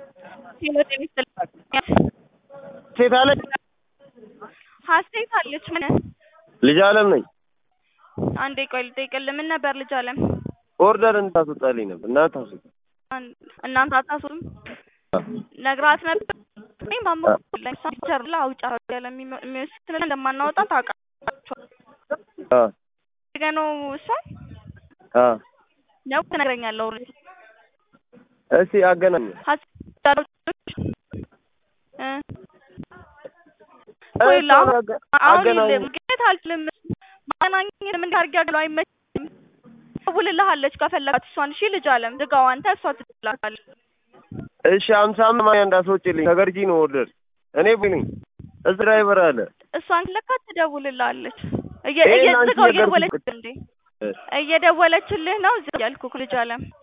ህይወት የሚስጥልኝ ሴት አለች ሀሴት አለች። ምን ልጅ አለም ነኝ። አንዴ ቆይ ልጠይቅልህ። ምን ነበር ልጅ አለም? ኦርደር እንድታስወጣልኝ ነበር። እናንተ አስወጣ። አን- እናንተ አታስሩም ነግራት ነበር። እኔም ባመኩልኝ ፒክቸር ላይ አውጫ ያለ የሚወስድ እንደማናወጣ ታውቃላችሁ። አ ገኖ እሷን አ ነው ትነግረኛለህ። ኦልሬዲ እስቲ አገናኝ ሀሴት እ ቆይ እሷን ላው- አገ- አሁን አገናኝ መገኘት አልችልም። ማገናኘት ምን ታርጊ ያለው አይመችም። ደውልልሃለች ከፈለጋት እሷን። እሺ ልጅ አለም ዝጋው አንተ፣ እሷ ትላለች። እሺ አምሳ ማያ እንዳስወጪልኝ ከገርጂ ነው ኦርደር እኔ ቦይ ነኝ እዚህ ድራይቨር አለ እሷን ለካት ትደውልልሃለች። እየ- ይሄን እየ- አንቺ ዝጋው ነገርኩሽ እየደወለች እንዴ እየደወለችልህ ነው። ዝግ ያልኩህ ልጅ አለም